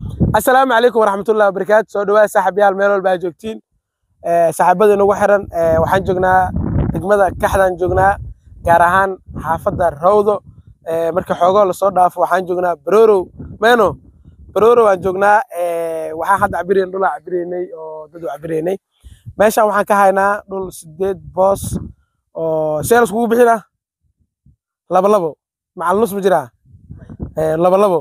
assalaamu calaykum waraxmatullahi wabarakaatu soo dhawaad saaxiibayaal meel walba aad joogtiin saaxiibada inagu xiran waxaan joognaa degmada kaxdaan joognaa gaar ahaan xaafadda rawdo marka xoogoo lasoo dhaafo waxaan joognaa barorow meno barorow aan joognaa waxaan hadda cabirayn dhulaa cabiraynay oo dad u cabiraynay meeshaan waxaan ka haynaa dhul sideed boos oo see laskugu bixinaa laba labo macal nus ma jiraa laba labo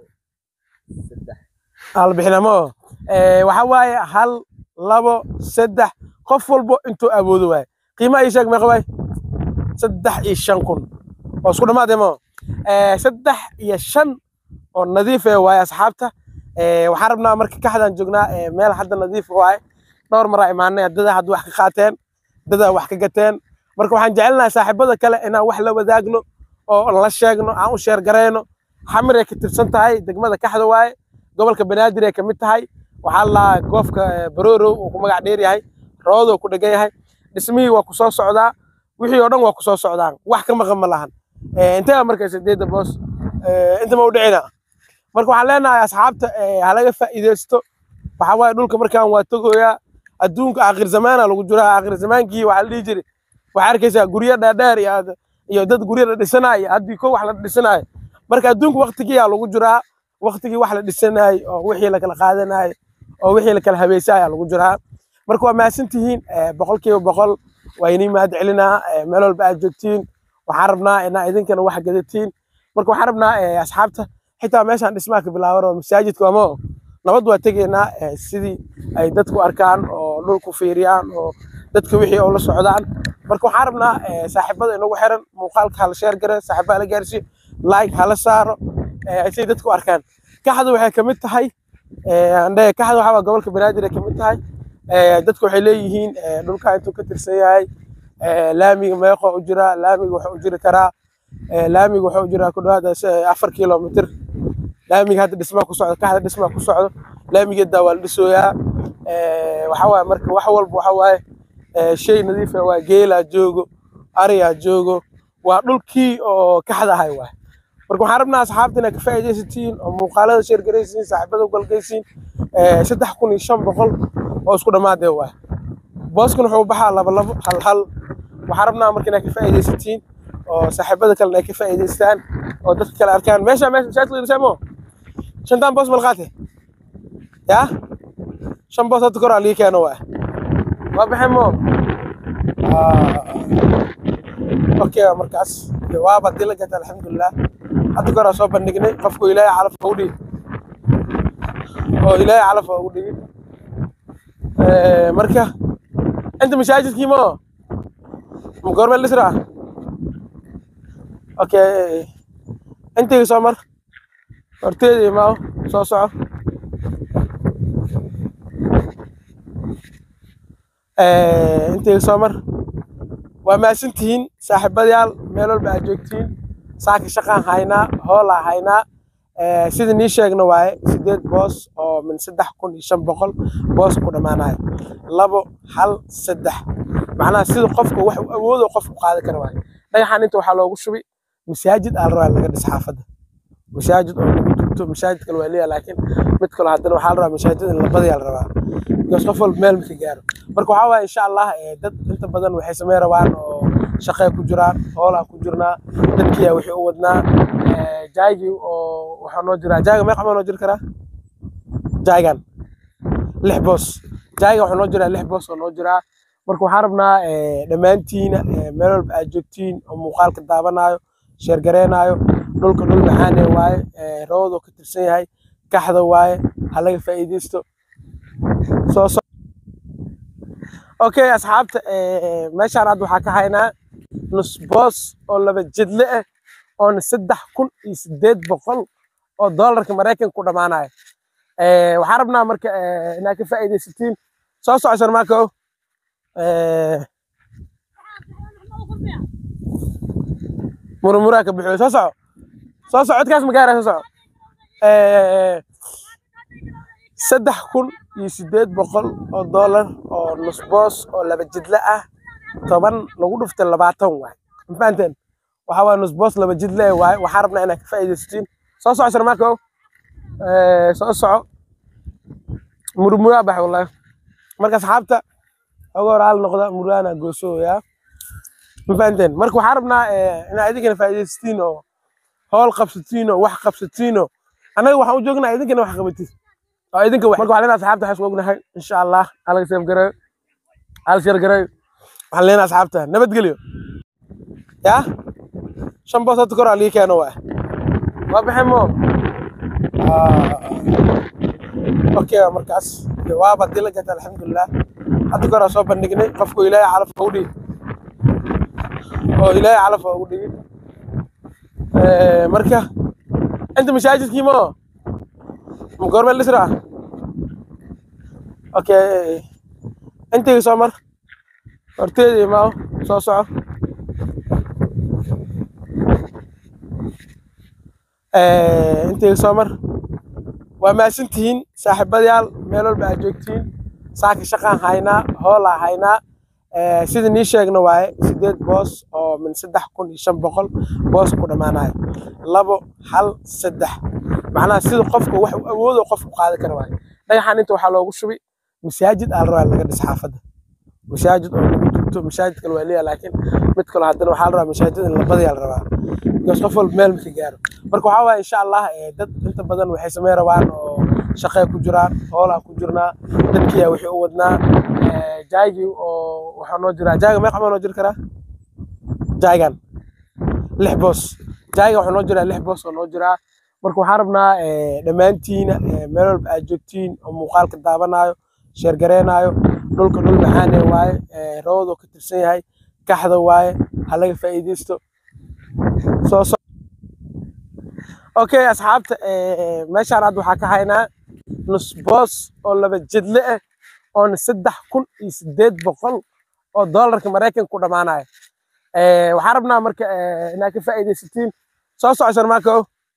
hal bixinamo waxa waaye hal labo saddex qof walbo intuu awoodo waaye qiimaha ii sheeg meeqa waay saddex iyo shan kun oo isku dhammaadee mo saddex iyo shan oo nadiif ee waaye asxaabta waxaan rabnaa marka kaxdaan joognaa meel hadda nadiif waaye dhowr maraa imaanay dada hadda wax ka qaateen dada wax ka gateen marka waxaan jecelnahay saaxiibada kale inaan wax la wadaagno oo la sheegno aan u sheer garayno xamir ay ka tirsan tahay degmada kaxda waaye gobolka banaadir ay ka mid tahay waxaa lahaa goofka barorow uu ku magac dheer yahay roodoo ku dhegan yahay dhismihii waa ku soo socdaa wixii oo dhan waa ku soo socdaan wax ka maqan ma lahan intee marka sideedda boos inta ma u dhicina marka waxaan leenahay asxaabta halaga faa'iidaysto waxaa waaye dhulka markaan waa togoyaa adduunka aakhir zamaana lagu jiraa aakhir zamaankii waxaa la dhihi jiray waxaa arkaysaa guryo dheerdheer iyo dad guryo la dhisanaayo haddii ko wax la dhisanaayo marka adduunka waktigiyaa lagu jiraa waktigii wax la dhisanaayo oo wixii lakala qaadanayo oo wixii lakala habeysaayaa lagu jiraa marka waa mahadsantihiin boqolkiiba boqol waa inii mahad celinaa meel walba aad joogtiin waxaan rabnaa inaa idinkana wax gadatiin marka waxaan rabnaa asxaabta xitaa meeshaan dhismaha ka bilaaban oo masaajidka wamo nabad waa tegaynaa sidii ay dadku arkaan oo dhulku fiiriyaan oo dadka wixii oo la socdaan marka waxaan rabnaa saaxiibada inagu xiran muuqaalka hala sheer gare saaxiiba hala gaarsiiyo like hala saaro say dadku arkaan kaxda waxay kamid tahay andhe kaxda waxaa gobolka banaadir ay kamid tahay dadku waxay leeyihiin dhulka intuu ka tirsan yahay laamiga meeqo u jira laamiga wuxuu u jiri karaa laamiga wuxuu u jiraa ku dhawaad afar kilomitr laamiga hadda dhismaa ku socdo kaxda dhismaa ku socdo laamigeedaa waa la dhisooyaa waxa waaye marka wax walba waxa waaye shay nadiif ah waa geelaa joogo ariyaa joogo waa dhulkii oo kaxda ahay waay marka waxaan rabnaa asxaabta inaad ka faa'iidaysatiin oo muuqaalada sheer garaysiin saaxiibada u galgaysiin saddex kun iyo shan boqol oo isku dhammaadee waay booskan wuxuu baxaa laba labo hal hal waxaan rabnaa marka inaad ka faa'iidaysatiin oo saaxiibada kalena ay ka faa'iidaystaan oo dadka kale arkaan meesha meesha masaajidka la dhisay mo shantaan boos malqaate yaa shan boos hadda kor aa lii keeno waay waa baxay mo okay markaas jawaab haddii la gata alxamdulilah hadda koraa soo bandhignay qofku ilaahay calaf ugu dhigi oo ilaahay calaf ugu dhigi marka inta masaajidkii mo ma goormeel dhisra okay intayga soo mar horteeda imaaw soo soco intayga soo mar waa mahadsantihiin saaxiibadayaal meel walba aad joogtiin saaka shaqaan haynaa hoolaa haynaa sida nii sheegna waaye sideed boos oo min saddex kun iyo shan boqol boos ku dhammaanayo labo hal saddex macnaha sida qofka wax u awoodo qofku qaadan kara waaye dhagaxan inta waxaa loogu shubay masaajid aa la rabaa laga dhis xaafadda masaajid oo lagu dugto masaajid kale waa leeyahay laakiin mid kale haddana waxaa la rabaa masaajid in labadayaa la rabaa because qof walba meel maka gaaro marka waxaa waaye insha allah dad inta badan waxay samey rabaan oo shaqay ku jiraan hoolaa ku jirnaa dadkiyaa wixii u wadnaa jaygii oo waxaa noo jiraa jayga meeqa ma noo jiri karaa jaygan lix boos jayga waxaa noo jiraa lix boos oo noo jiraa marka waxaan rabnaa dhammaantiina meel walba aad joogtiin oo muuqaalka daabanayo sheergareenaayo dhulka dhul maxaane waaye roodoo ka tirsan yahay kaxda waaye ha laga faa'iidaysto soo so okay asxaabta meeshaan hadda waxaa ka haynaa nus boos oo laba jidle ah oona saddex kun iyo sideed boqol oo doolarka maraykanka ku dhammaanayo waxaan rabnaa marka inaad ka faa'iidaysatiin soo soco sharmaako murmuraa ka bixiyo soo soco soo soco codkaas ma gaaraya soo soco saddex kun iyo sideed boqol oo doolar oo nus boos oo laba jidle ah toban lagu dhuftay labaatan waay ma fahanteen waxaa waaya nus boos laba jidle waay waxaan rabnaa inaad ka faa'iidaysatiin soo soco sharmaako Eh, soo soco murmuraa bax wallahi marka asxaabta oga hor hal noqda muraana goosooya ma fahanteen marka waxaan rabnaa eh, inaad idinkana faa'iidaysatiin oo howl qabsatiin oo wax qabsatiin oo annaga waxaan u joognaa idinkana wax qabatin oo idinka wax marka waxaan leenahay asxaabta waxaan isku ognahay insha allah halaga seef garayo hal shar garayo waxaan leenahay asxaabta nabadgelyo yaa shan boos hadda kor aa lii keeno waa waa baxay mo okay markaas waaba hadii la gata alxamdulilah hadda kor aa soo bandhignay qofku ilaahay calaf ugu dhigi oo ilaahay calaf ugu dhigi Eh, marka inta masaajidkii mo ma goormee lisraa okay intayga soo mar horteeda imaaw soo soco Eh, intayga soo mar waa mahadsantihiin saaxiibadayaal meel walba aad joogtiin saaka shaqaan haynaa hoolaa haynaa Eh, sida nii sheegna waaye sideed boos oo min saddex kun iyo shan boqol boos ku dhammaanayo labo hal saddex macnaha sida qofka wax uu awoodo qofku qaadi kara waaye dhagaxan inta waxaa loogu shubay masaajid aa la rabaa in laga dhis xaafadda masaajid oo lagu dugto masaajid kale waa leeyahay laakiin mid kale haddana waxaa la rabaa masaajid in la badiyaa la rabaa because qof walba meel marka gaaro marka waxaa waaye insha allah eh, dad inta badan waxay samey rabaan oo shaqay ku jiraan hoolaa ku jirnaa dadkiyaa wixii u wadnaa Eh, jaaygi oo waxaa noo jiraa jaayga meeqa maa noo jiri karaa jaaygan lix boos jaayga waxaa noo jiraa lix boos oo noo jiraa marka waxaan rabnaa eh, dhammaantiina eh, meel walba aad joogtiin oo muuqaalka daabanaayo sheergareenaayo dhulka dhul maxaane waaye eh, roodoo ka tirsan yahay kaxda waaye ha laga faa'iidaysto soo so okay asxaabta eh, meeshaan hadda waxaa ka haynaa nus boos oo laba jidle ah oona saddex kun iyo sideed boqol oo doolarka maraykanka ku dhammaanaya Eh, waxaan rabnaa marka eh, inaad ka faa'iidaysatiin soo soco sharmaako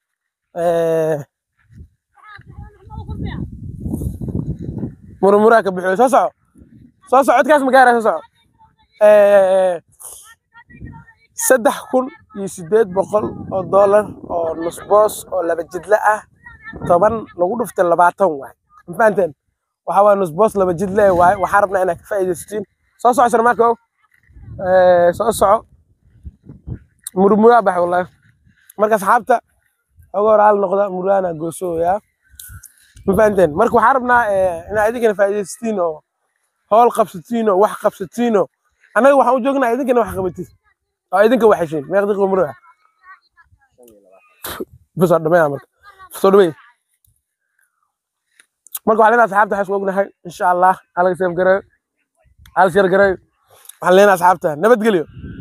murmuraa ka bixiyo soo soco soo soco codkaas magaara soo soco Eh, saddex kun iyo sideed boqol oo doolar oo nus boos oo laba jidle ah toban lagu dhuftay labaatan waay ma fahanteen waxaa waaya nus boos laba jidle waaye waxaan rabnaa inaad ka faa'iidaysatiin soo soco sharmaako soo soco murmuraa bax wallahi marka asxaabta oga hor hal noqda muraana goosooya ma fahanteen marka waxaan rabnaa eh, inaad idinkana faa'iidaysatiin oo howl qabsatiin oo wax qabsatiin oo annaga waxaan u joognaa idinkana wax qabatin oo idinka wax heshiin meeq daqiiqo muraa busoo dhameeya marka soo dhameey marka waxaan leenahay asxaabta waxaan isku ognahay insha allah halaga seef garayo hal shar garayo waxaan leenahay asxaabta nabadgelyo